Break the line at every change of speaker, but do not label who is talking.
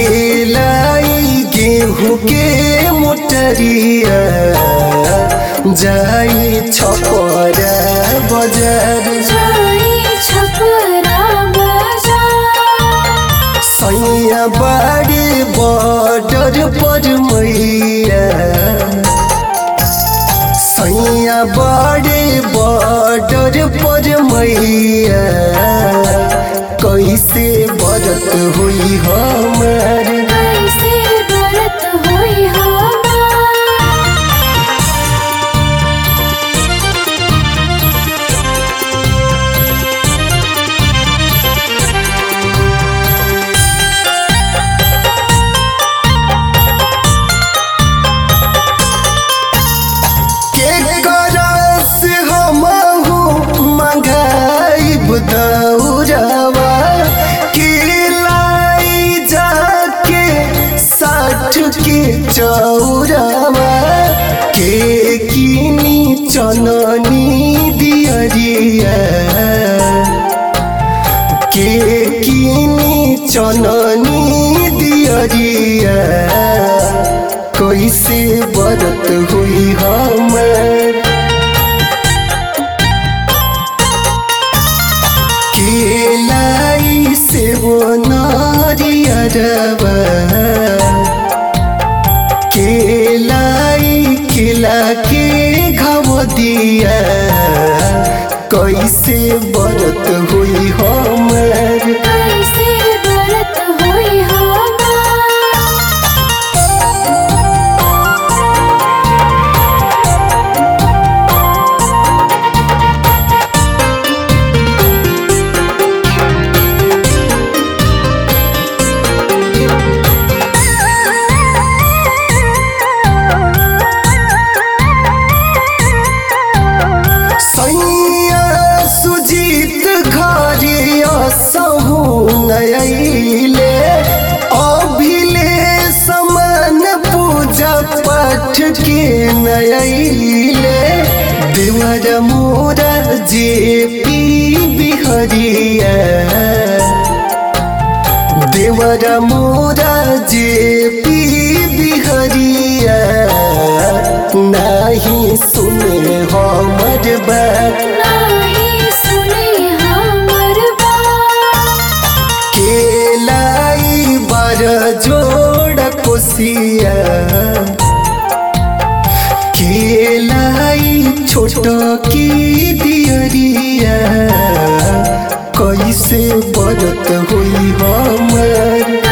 केलाई गेहूँ के मोटरिया जाई छपरा बजार
जाई छपरा बाजार
सैया बाड़ी बॉर्डर पर मैया सैया बाड़ी बॉर्डर पर मैया कैसे बरत हुई हमार
कैसे व्रत होई हमार
के करस हमहु मंगाइब दौरवा के लाई जाके साठ के चौरवा के किनी चननी दियरिया के किनी चननी दियरिया कैसे बरत हुई हमर केलाई से वो नारियरवा केलाई केला के घव दिया कैसे बरत हुई हमर
कैसे व्रत होई हमार
सैया सुजीत घरिया सहु नयले अभिले समान पूजा पाठ के नयले देवर मोरा जे पी बिहरिया देवर मोरा जे पी बिहरिया नाही सुने हमर बात
नाही सुने हमर बात
केलाई बार जोड़ कोसिया केलाई छोट की दियरिया कैसे बरत हुई हमर